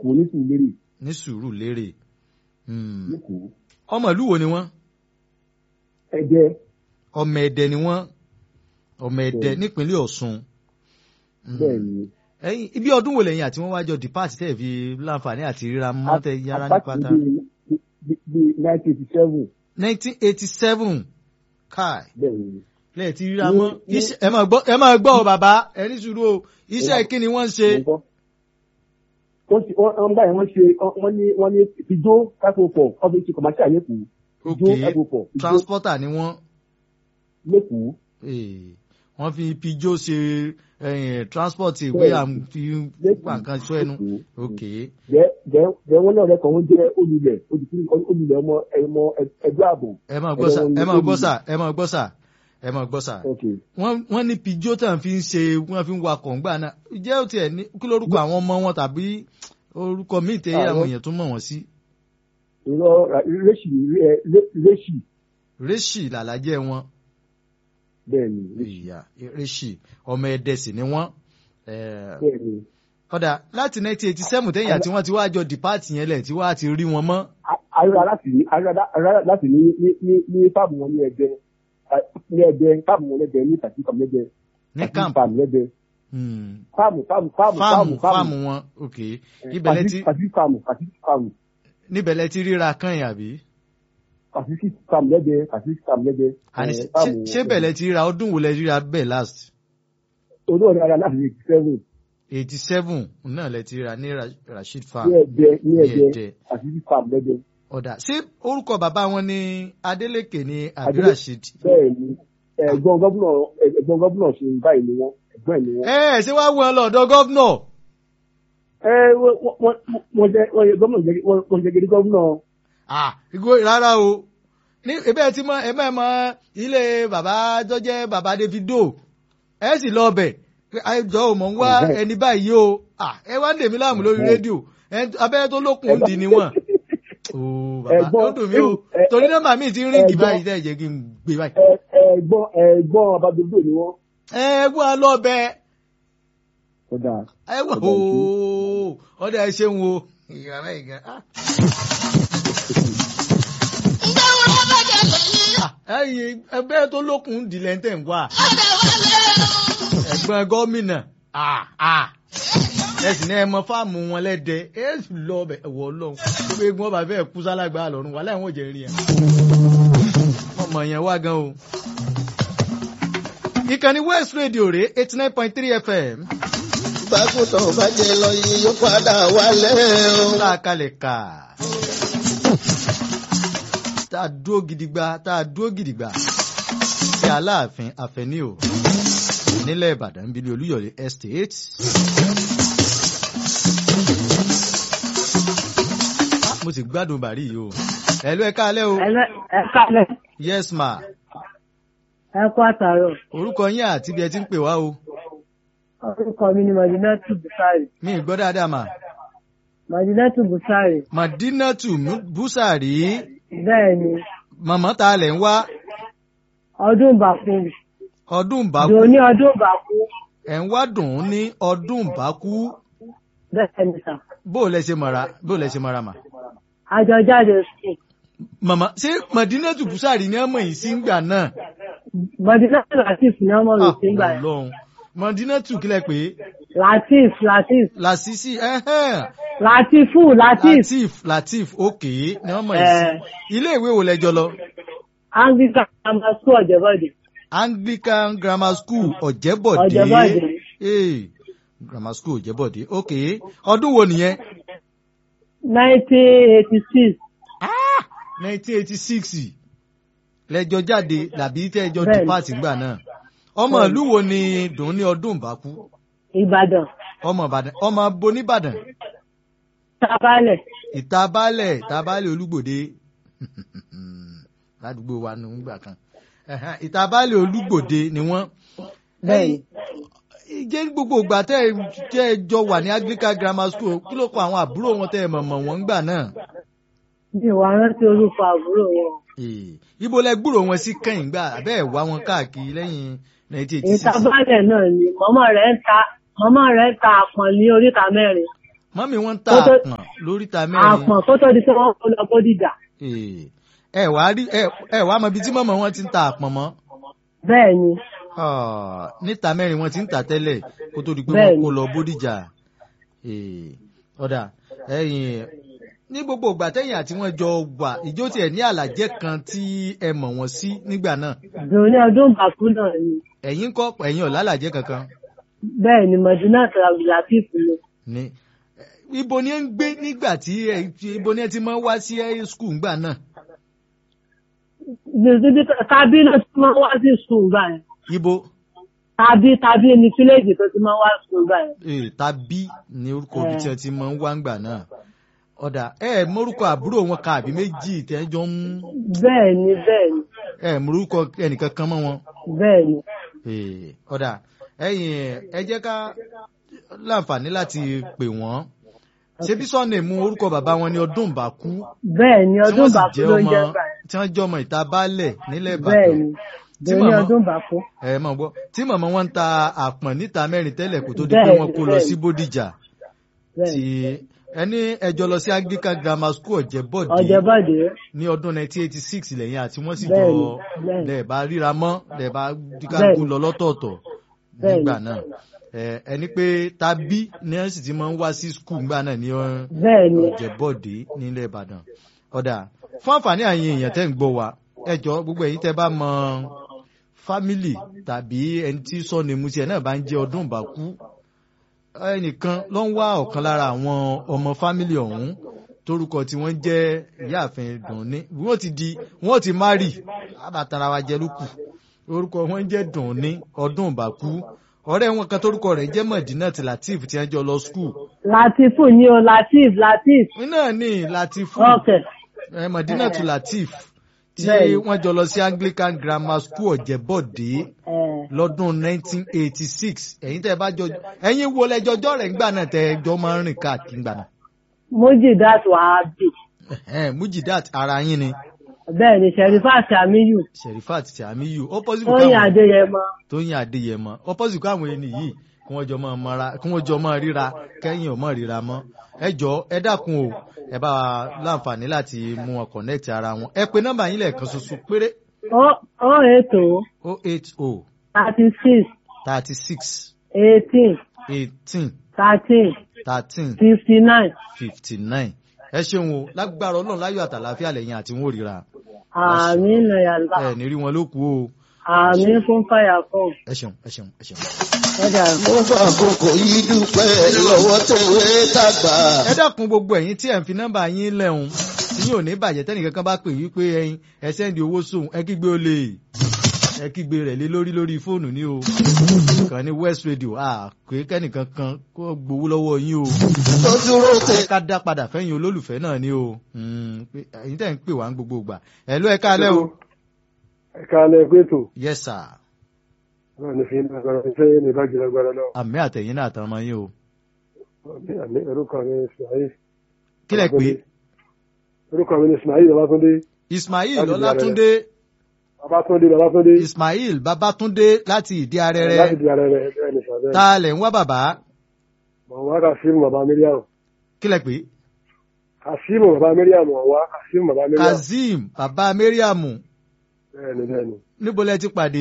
lẹ́kọ̀ọ́ ní sùúrù ní sùúrù lérè Hmm. lẹ́kọ̀ọ́ ọmọ ìlú wo ni wọ́n ẹ̀jẹ̀ ọmọ ẹdẹ ni wọ́n ọmọ ẹdẹ Bẹ́ẹ̀ni. nípínlẹ̀ Ọ̀ṣun Hmm. bẹ́ẹ̀ ni ẹ̀yin ibi ọdún wo lẹ́yìn àti wọ́n wájọ depart tẹ́ ẹ̀ fi láǹfààní àti ríra mọ́ tẹ́ yára ní pátá. bí nineteen eighty seven nineteen eighty seven kai bẹ́ẹ̀ ni lẹ́yìn tí ríra Ní- mọ́ ní- iṣẹ́ ẹ máa gbọ́ ẹ máa gbọ́ ọ bàbá ẹ ní sùúrù o iṣẹ́ kí ni wọ́n ń ṣe. nǹkan. wọ́n ti wọ́n wọ́n báyìí wọ́n ṣe wọ́n ní wọ́n ní ìjó kákòópọ̀ ọ́fíìsì kọ̀máṣíà lẹ́kọ̀ọ́ ok ìjó kákòópọ̀ ìjó transporter ni wọ́n lẹ́kọ̀ọ́ eh, wọ́n fi pijó ṣe eh, transport ìwé Bẹ́ẹ̀ni. à ń fi gbà nǹkan sọ ẹnu ok jẹ́ jẹ́ jẹ́ wọ́n náà rẹ̀ kàn wọ́n jẹ́ olùlẹ̀ olùlẹ̀ ọmọ ẹ̀mọ ẹgbẹ́ ààbò ẹ máa gbọ́ sà ẹ máa gbọ́ sà ẹ máa gbọ́ sà ẹ máa gbọ́ sà ok wọ́n wọ́n ní pijó tàn fi ń ṣe wọ́n fi ń wakọ̀ ńgbà náà jẹ́ ó tiẹ̀ ní kí lórúkọ àwọn ọmọ wọn tàbí orúkọ míì tẹ́ Àwọn- àwọn èèyàn tún mọ̀ wọ́n sí ìrọ̀ rẹ́ṣì rẹ́ṣì réṣì làlájẹ́ wọn bẹ́ẹ̀ ni rẹ́ṣì ìyá réṣì ọmọ ẹdẹ sì ni wọ́n eh, bẹ́ẹ̀ ni kódà láti 1987 tẹ́yìn àti wọ́n ti wá jọ dìpáàtì yẹn lẹ̀ tí wọ́n á ti rí wọn mọ́ ará láti ní ará láti ní ní ní ní fáàmù wọn ní ẹgbẹ́ ní ẹgbẹ́ fáàmù wọn lẹ́gbẹ̀ẹ́ ní tàbí fáàmù lẹ́gbẹ̀ẹ́ ní tàbí camp fáàmù lẹ́gbẹ̀ẹ́ Hmm. fáàmù fáàmù fáàmù fáàmù fáàmù fáàmù wọn ok ibẹ̀ lẹ ti tàbí fáàmù tàbí fáàmù níbẹ̀ lẹ ti ríra kan yìí àbí tàbí fáàmù lẹ́gbẹ̀ẹ́ tàbí fáàmù lẹ́gbẹ̀ẹ́ àní ẹ̀, ṣé- fáàmù ṣé bẹ̀ lẹ ti ríra ọdún wo lẹ ríra bẹ́ẹ̀ last olóòrè ara láti ní seven eighty seven náà lẹ ti ríra ní Ra- Rasheed farm ní ẹgbẹ́ ní ní ẹgbẹ́ Ẹdẹ. tàbí fáàmù lẹ́gbẹ̀ẹ́ ọ̀dà ṣé orúkọ bàbá wọn ní Adeleke ní àbí Adele- Rasheed bẹ́ẹ̀ ni ẹ̀gbọ́n gọ́vùnà ẹ̀gbọ́n gọ́vùnà ṣe báyìí ni wọ́n ẹ̀gbọ́n ẹ̀ ni wọ́n. ẹ ẹ ṣé wàá wọ ọ lọ́dọ̀ gọ́vnọ̀ ẹ wọ́n wọ́n wọ́n jẹ́ wọ́n jẹ́ gọ́vùnà jẹ́ wọ́n jẹ́ gidi gọ́vùnà ah igbó rárá o ní ebe tí mọ ẹ mọ ilé bàbá tó jẹ́ bàbá Davido ẹ sì lọ bẹ̀ pé àìjọ ò mọ ń wá Ọ̀hẹ́. ẹni báyìí o ah ẹ wá ń dèmí láàmú lórí Ọ̀hẹ́. rédíò ẹ abẹ́rẹ́ tó lókun ń dì ní wọn. ooo bàbá Ẹ̀gbọ́n- ó dùn mí o ẹ- torí nọ́mbà mi ti ń ríngì ẹ̀gbọ́n- báyìí tẹ́ ẹ jẹ́ kí n gbé báyìí. ẹ- ẹ̀gbọ́n ẹ̀gbọ́n abadodo ni wọ́n. ẹ wá lọ bẹ kódà ẹ wá Ọ̀dà ìṣe. ooo ọdẹ ẹ ṣeun o ìgbà báyìí gan. ah. Ah, ẹ̀yin ẹgbẹ́ tó lókun ń dì lẹ́ńtẹ̀ ń wá. ẹ̀gbọ́n gómìnà ah, ah. ẹ sì ní ẹ mọ fáàmù wọn lẹ́dẹ ẹ sì lọ ọbẹ̀ ẹ̀wọ̀ ọlọ́run gbogbo egun ọba fẹ́ẹ́ kú sálágbá lọ́rùn wà láwọn òjò rí ẹ. ọmọ yẹn wá gan o. ìkànnì West Radio rèé eighty nine point three FM bákùtàn bá jẹ lọ yìí yóò padà wálé o. tá a kalẹ̀ kà tá a dúró gidigba tá a dúró gidigba sí Aláàfin Afẹ́ní o nílẹ̀ Ìbàdàn ń bílí Olúyọ̀lé Estate. Ah, mo sì gbádùn bàrí yìí o ẹ̀lú ẹ̀ka alẹ́ o ẹ kálẹ̀ yes ma ẹ kú àtàrọ̀ orúkọ yín àti bí ẹ ti ń pè wá o orúkọ mi ni madinatu busari mi ì gbọ́ dáadáa mà madinatu busari Madinatu Busari bẹ́ẹ̀ ni màmá ta lẹ̀ ń wá ọdún bàkú ọdún bákú dùn ní ọdún bàkú ẹ̀ ń wá dùn ún ní ọdún bákú bẹ́ẹ̀ ni sà bó o lẹ ṣe mọ̀ra bó o lẹ ṣe mọ̀ra mà. àjọ jáde sùn màmá ṣé Madinatu Busari ní ọmọ yìí sí ń gbà náà. madinatu latif ní ọmọ mi Ah, sí gbà yẹn Ọlọ́run Madinatu kílẹ̀ pé latif latif Lásìsì ẹ̀hẹ́n latifu latif Latif Latif òkè ní ọmọ yìí sí. ilé ìwé wo lẹjọ lọ anglican grammar school ọ̀jẹ̀bọ̀dẹ̀ Anglican Grammar School Ọ̀jẹ̀bọ̀dé Ọ̀jẹ̀bọ̀dé. Eh, Grammar School Ọ̀jẹ̀bọ̀dé òkè ọdún wo nìyẹn nineteen eighty six nineteen eighty six lẹjọ jáde làbí tẹjọ Bẹ́ẹ̀ni. dìpáàtì gbà náà ọmọ Bẹ́ẹ̀ni. ìlú wo ni dùn ní ọdún ìbákú ìbàdàn ọmọ Ìbàdàn ọmọ boníbàdàn tabalẹ̀ ìta baálẹ̀ ìta baálẹ̀ olúgbòde ládùúgbò wa nù ńgbà kan Ẹ̀hẹ́n, ìta baálẹ̀ olúgbòde ni wọ́n. bẹ́ẹ̀ ni Ẹ̀yin, jẹ́ gbogbo ìgbà tẹ́ ẹ tẹ́ ẹ jọ wà ní Anglican Grammar School kí ló kọ àwọn àbúrò wọn tẹ́ ẹ mọ̀mọ̀ wọn ńgbà náà. mi ò wá rántí orúkọ àbúrò wọn Ee, ibo lẹ gbúrò wọn sí kẹ́yìn gbà bẹ́ẹ̀ wá wọn káàkiri lẹ́yìn nineteen eighty six. ìtabalẹ̀ náà ni mọ́mọ́ rẹ̀ ń ta mọ́mọ́ rẹ̀ ń ta àpọ̀n ní oríta mẹ́rin mọ́mí wọ́n ń ta Kó tó- àpọ̀n lóríta mẹ́rin àpọ̀n kó tó di pé wọ́n kó lọ bódìjà Eh, ẹ wá rí ẹ ẹ wá mọ ibi tí mọ̀mọ́ wọn ti ń ta àpọ̀n mọ́ bẹ́ẹ̀ ni Ah, níta mẹ́rin wọn ti ń tà tẹ́lẹ̀ kó tó di pé wọ́n Bẹ́ẹ̀ni. kó lọ bódìjà Eh, ọ̀dà ẹ̀yìn ní gbogbo ìgbà tẹ́yìn àti wọ́n jọ wà ìjó tiẹ̀ ní àlàjẹ́ kan tí ẹ mọ̀ wọ́n sí nígbà náà dùn ní ọdún bàkú náà ni ẹ̀yin kọ́ ẹ̀yin ọ̀ lálàjẹ́ kankan bẹ́ẹ̀ ni mọ̀dúnà tàbílàtìf ni ní ibo ni ẹ ń gbé nígbà tí ẹ ibo ni ẹ ti máa ń wá sí skul ńgbà náà Níbi tàbí náà ti máa ń wá sí sùn gbà yẹn ibo tàbí tàbí ní fílẹ̀jì tó ti máa ń wá sùn gbà yẹn. eh, tàbí ní orúkọ ibi tí ẹ ti máa ń wá ńgbà náà ọ̀dà ẹ mórúkọ àbúrò wọn ka àbí méjì tẹ́ jọ ń bẹ́ẹ̀ ni bẹ́ẹ̀ ni ẹ mórúkọ ẹnìkan kan mọ́ wọn. bẹ́ẹ̀ ni Eh, ọ̀dà ẹ̀yin ẹ jẹ́ ká láǹfààní láti pè wọ́n ṣebí sọ́ọ̀nì mú orúkọ bàbá wọn ní ọdún bàkú bẹ́ẹ̀ ni tí ọdún wọ́n sì bàkú jẹ́ ló ń ọmọ jẹ́ gbà yẹn. tí wọ́n jẹ́ ọmọ ìta baálẹ̀ nílẹ̀ bẹ́ẹ̀ Ìbàdàn ni Tí dùn ní màmá- ọdún bàkú. ẹ mọ̀ gbọ́ tí màmá wọn ń ta àpọ̀n níta mẹ́rin tẹ́lẹ̀ kó tó di pé Bẹ́ẹ̀ni, wọ́n kó lọ sí bẹ́ẹ̀ni. Bódìjà bẹ́ẹ̀ tí ni ẹni ẹjọ́ lọ sí Anglican Grammar School Ọ̀jẹ̀bọ̀dé ọ̀jẹ̀bọ̀dé ní ọdún 1986 lẹ́yìn àti wọ́n sì jọ Bẹ́ẹ̀ni, bẹ́ẹ̀ni. lẹ̀ bá ríra mọ́ lẹ̀ bá díkàgùn Bẹ́ẹ̀ni. lọ lọ́tọ̀ọ̀tọ̀ Bẹ́ẹ̀ni. nígbà náà ẹ ẹni pé tàbí ní ẹ sì ti máa ń wá sí skul nígbà náà ní ọ- bẹ́ẹ̀ ni Ọ̀jẹ̀bọ̀dé nílẹ̀ Ìbàdàn ọ̀dà fún àǹfààní àyìn èèyàn tẹ́ ń gbọ́ wa ẹ jọ gbogbo ẹ̀yin tẹ́ bá mọ fámìlì tàbí ẹni tí sọ́ni musi ẹ̀ náà bá ń jẹ́ ọdún ìbákú ẹnìkan ló ń wá ọ̀kan lára àwọn ọmọ fámìlì ọ̀hún torúkọ tí wọ́n jẹ́ ìyáàfin dùnní wọ́n ti di wọ́n ti márì àbàtàrà wa jẹ lókù orúkọ wọn jẹ́ dùnní ọdún ìbákú ọ̀rẹ́ wọn kan torúkọ rẹ̀ jẹ́ Mọ̀dínà tí Latif tí wọ́n jọ lọ skul latifu ni o latif latif náà ní Latifu okay ẹ Mọ̀dínà tí Latif tí Bẹ́ẹ̀ni. wọ́n jọ lọ sí Anglican Grammar School Ọ̀jẹ̀bọ̀dé ẹ̀ lọ́dún 1986 ẹ̀yin tẹ́ ẹ bá jọ ẹ̀yin wo lẹ́jọ́jọ́ rẹ̀ ńgbà náà tẹ́ ẹ jọ máa ń rìn káàkiri ńgbà náà. mujidat wahabi Ẹ̀hẹ́n, Mujidat ara yín ni bẹ́ẹ̀ ni sherifat amiyu Sherifat tí Amiyu opposite tóyìn káwọn adéyẹmọ Tóyìn Adéyẹmọ opposite káwọn ẹni yìí kí wọ́n jọ máa mara kí wọ́n jọ máa ríra kẹ́yìn ò máa ríra mọ́ ẹ jọ ẹ dákun o ẹ bá wa láǹfààní láti mú wọn connect ara wọn ẹ pe nọ́mbà yín lẹ́ẹ̀kan ṣoṣo péré ó ètò 080 thirty six 36 eighteen 18 thirteen 13 fifty nine fifty nine ẹ ṣeun o lágbára ọlọ́run láyọ̀ àtàlàfíà lẹ́yìn àti wọn ò ríra àmì nàyàlá ẹ ní rí wọn ló kú o àmì fún fàyà kan ẹ ṣeun ẹ ṣeun ẹ ṣeun. ọjà mo fà àkókò yìí dúpẹ́ lọ́wọ́ tẹ̀wé tàgbà. ẹ dákun gbogbo ẹ̀yin tí ẹ ń fi nọ́mbà yín lẹ́hùn tí yóò ní bàjẹ́ tẹ́nìkan kan bá pè yí pé ẹyin ẹ sẹ́ndì owó sóhun ẹ kígbe olè ẹ kígbe rẹ̀ lé lórí lórí fóònù ní o kàn ní West Radio à pé kẹ́nìkan kan kó gbowó lọ́wọ́ yín o tó dúró tẹ. ẹ ká dá padà fẹ́yìn olólùfẹ́ náà ní o Mm, pé ẹ̀yin tẹ́ ń pè wá ń gbogbo ìgbà ẹ̀ ló ẹ káalẹ́ o. ẹ̀ka alẹ́ pé tó yes sir náà ní fi ń agbára ní sẹ́yìn ní ìbájú agbára náà àmì àtẹ̀yìn náà àtàwọn ọmọ yín o. àmì àmì orúkọ mi ní Ismail kí lẹ pé orúkọ mi ní Ismail Babátúndé Ismail Láti Ìdí Ọlátúndé Babátúndé Babátúndé Ismail Babátúndé láti ìdí láti arẹrẹ di ara rẹ̀ bẹ́ẹ̀ ní sàbẹ́ tá a lẹ̀ ń wá bàbá mọ̀ wá Kasimu bàbá Mariam kí lẹ pé Kasimu bàbá Mariam mọ̀ wá Kasimu bàbá Mariam Kazeem bàbá Mariam bẹ́ẹ̀ ni bẹ́ẹ̀ ni níbo lẹ ti pàdé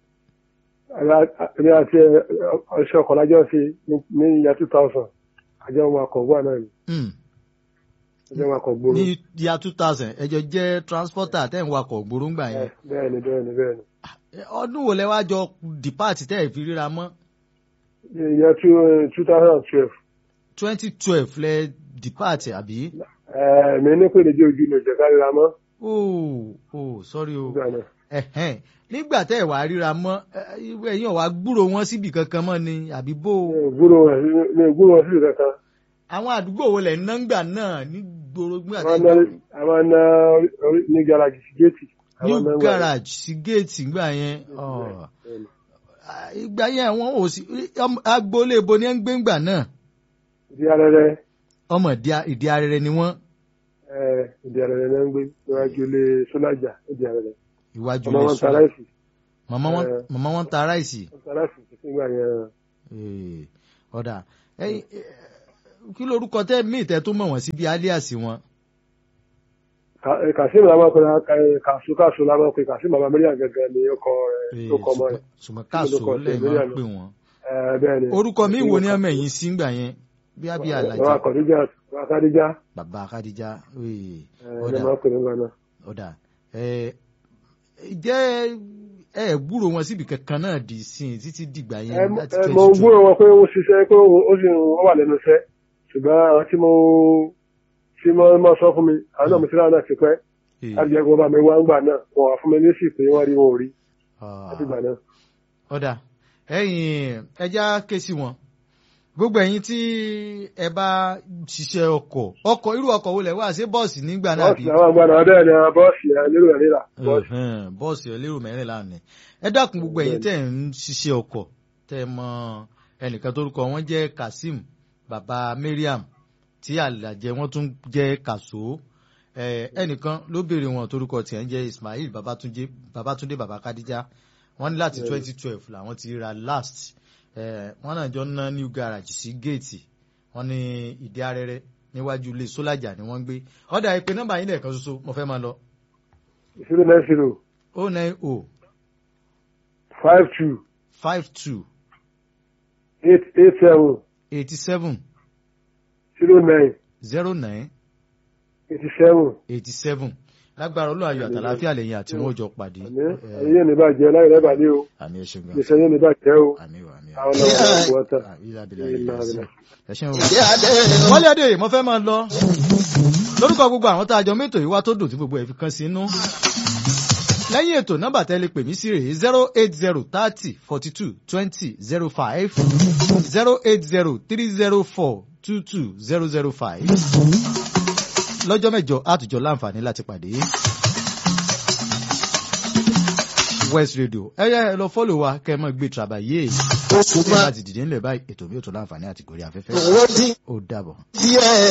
èmi àti ọṣẹ ọkọ̀ lájọ́ sí ní ìyá two thousand àjọ ọmọ akọ̀gbọ́n náà ni Hmm, àjọ ọmọ akọ̀gbọ́n ní year two thousand ẹjọ jẹ́ transporter tẹ́ ń wakọ̀ gbòróngbà yẹn bẹ́ẹ̀ ni bẹ́ẹ̀ ni bẹ́ẹ̀ ni ọdún wo lẹ wá jọ depart tẹ́ ẹ̀ fi ríra mọ́ ìyá two thousand and twelve twenty twelve lẹ depart àbí mi ní pé lè jẹ́ ojú mi ìjẹ̀ká ríra mọ́ oh oh sorry o nígbà náà ẹ̀hẹ́n nígbà tẹ́ ẹ̀ wá ríra mọ́ ẹ- ẹ̀yin ò wá gbúrò wọn síbi kankan mọ́ ni àbí bó o. mi ò gbúrò wọn sí- mi ò gbúrò wọn sí ìkankan àwọn àdúgbò wo lẹ̀ ń ná ńgbà náà ní gbòòrò gbà àwọn náà àwọn náà orí- ní garaji sí géètì new àwọn náà wà- garage sí géètì ńgbà yẹn ọ̀. Bẹ́ẹ̀ni. Ah, ìgbà yẹn àwọn ò sí ọm- agboolé ibo ni ẹ ń gbé ńgbà náà ìdí arẹrẹ ọmọ ìdí- ìdí arẹrẹ ni wọ́n ẹ, ìdí arẹrẹ náà ń gbé níwájú ilé sọlájà ìdí arẹrẹ ìwájú ọmọ ilé wọn ta sùn ráìsì màmá wọn Eh. màmá wọn ta ráìsì wọn ta ráìsì títí nígbà yẹn Eh, ọ̀dà ẹ̀yin, eh, kí lorúkọ tẹ́ míì tẹ́ tó mọ̀ wọ́n sí bí alias wọn. kàṣíìmù la máa ń pè kàṣù kàṣù la máa ń pè kàṣíìmù bàbá mẹ́rin gẹ́gẹ́ ni ó kọ Ee, ó kọ ọmọ rẹ̀. ṣùgbọ́n káàsó Orúkọ lẹ́yìn tẹ̀lé máa ń àná. pè wọ́n. Ẹ, bẹ́ẹ̀ ni. orúkọ mi wo ni ọmọ ẹ̀yìn sí ń gbà yẹn bí abí Bàbá alájà Kọ̀díjà bàbá Kádíjà bàbá akadija ee, ẹ ẹ ọ̀dà máa ń pè ní gbà náà. ọ̀dà ẹ jẹ́ ẹ gbúrò wọn síbi kankan náà di sí i títí dìgbà Ẹ yẹn láti ẹ, twenty mo gbúrò wọn pé ó ṣiṣẹ́ pé ó ó sì ń ó wà lẹ́nu iṣẹ́ ṣùgbọ́n àwọn tí mo tí mo máa sọ fún mi àwọn náà mo ti ráwọn náà ti pẹ́ láti jẹ́ kí wọ́n bá mi wá ń gbà náà wọ́n wà fún mi ní sí pé wọ́n rí wọn ò rí láti gbà náà. ọ̀dà ẹ̀yin ẹja ké sí wọn gbogbo ẹ̀yin tí ẹ bá ṣiṣẹ́ ọkọ̀ ọkọ̀ irú ọkọ̀ wo lẹ̀ wá ṣé bọ́ọ̀sì nígbà náà bí bọ́ọ̀sì àwọn àgbà náà bẹ́ẹ̀ ni àwọn bọ́ọ̀sì ẹ̀ lérò ẹ̀ rírà bọ́ọ̀sì. Ẹ̀hẹ́n, bọ́ọ̀sì ẹlẹ́rù mẹ́rìnlá ni ẹ dákun gbogbo ẹ̀yin tẹ̀ ń ṣiṣẹ́ ọkọ̀ tẹ̀ mọ ẹnìkan tórúkọ wọn jẹ́ Kazeem baba Mariam tí àlàjẹ wọn tún jẹ́ Kàsó ẹ, ẹnìkan ló béèrè wọn torúkọ tiẹ̀ ń jẹ́ Ismail Babatunde Babatunde baba Kadija wọ́n ní láti Bẹ́ẹ̀ni. twenty twelve làwọn ti ra last ẹ, wọ́n náà jọ ń ná new garage sí géètì wọ́n ní ìdí arẹrẹ níwájú ilé sólàjà ni wọ́n ń gbé ọ̀dà ìpè nọ́mbà yín lẹ́ẹ̀kan ṣoṣo mo fẹ́ máa lọ zero nine zero o nine o five two five two eight eight seven eighty seven zero nine zero nine eighty seven. eighty seven lágbára olú ayọ̀ àtàláfíà lẹ́yìn àti wọn ò jọ pàdé àmì ẹ̀yin yóò ní bàjẹ́ láyé lẹ́bàá ní o àmì ẹ ṣeun gan ìṣẹ́ yóò ní bàjẹ́ o àmì o àmì àwọn ọmọ ọmọ ọmọ ọ̀tá. ẹ ṣeun o. ìdí adé wọ́n lé adé mo fẹ́ máa lọ lórúkọ gbogbo àwọn tá a jọ mẹ́tò yìí wá tó dùn tí gbogbo ẹ̀ fi kan sí inú. lẹ́yìn ètò nọ́mbà tẹ́lẹ̀ pè mí sí rèé zero eight zero thirty forty two twenty zero five zero eight zero three zero four two two zero zero five lọ́jọ́ mẹ́jọ àtùjọ láǹfààní láti pàdé. West Radio ẹ yẹ ẹ lọ fọ́lọ̀ wa kẹ́ ẹ mọ̀ gbé trabayé oṣù ẹ máa láti dìde ńlẹ̀ báyìí ètò mi ò tó láǹfààní àti gòrí afẹ́fẹ́ owó dín ó dàbọ̀. díẹ̀.